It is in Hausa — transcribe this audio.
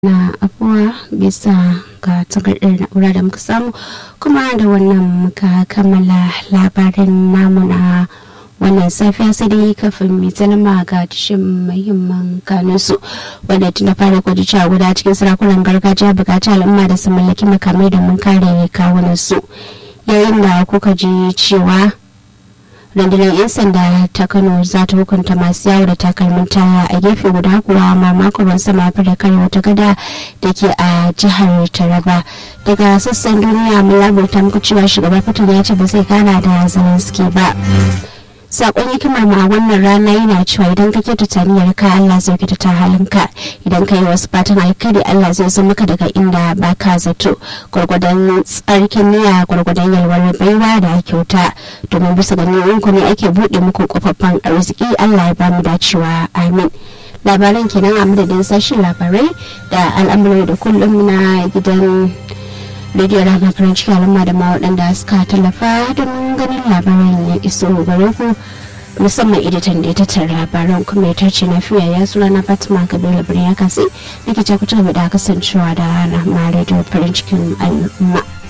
na afuwa bisa ga takardar na'ura da muka samu kuma da wannan muka kammala labarin namu na wannan safiya sai dai kafin mai zalama ga tashin muhimman kanunsu wanda tun da fara kwaji cewa guda cikin sarakunan gargajiya bukaci al'umma da su mallaki makamai domin kare kawunansu yayin da kuka ji cewa rundunar 'yan sanda ta kano za ta hukunta masu yawo da takalmin taya a gefe guda kuwa mamakon ruwan sama ya da kare wata gada da ke a jihar taraba daga sassan duniya mun labarta muku cewa shugaban fitar ya ce ba zai gana da zelensky ba sakon hikimar ma wannan rana yana cewa idan ka kyautata niyyar ka Allah zai kyautata halinka idan ka yi wasu fatan alkhairi Allah zai zo maka daga inda ba ka zato gwargwadon tsarkin niyya gwargwadon yalwar baiwa da kyauta domin bisa ga ku ne ake buɗe muku kofaffan arziki Allah ya bamu dacewa amin labaran kenan a madadin sashen labarai da al'amuran da kullum na gidan rediyo rama farin ciki al'umma da ma waɗanda suka tallafa don ganin labaran ya iso gare ku musamman editan da ya tattara labaran kuma ya tace na fiya ya suna na fatima kabila birnin ya kasi nake ce ku ci gaba da kasancewa da rana ma rediyo farin cikin al'umma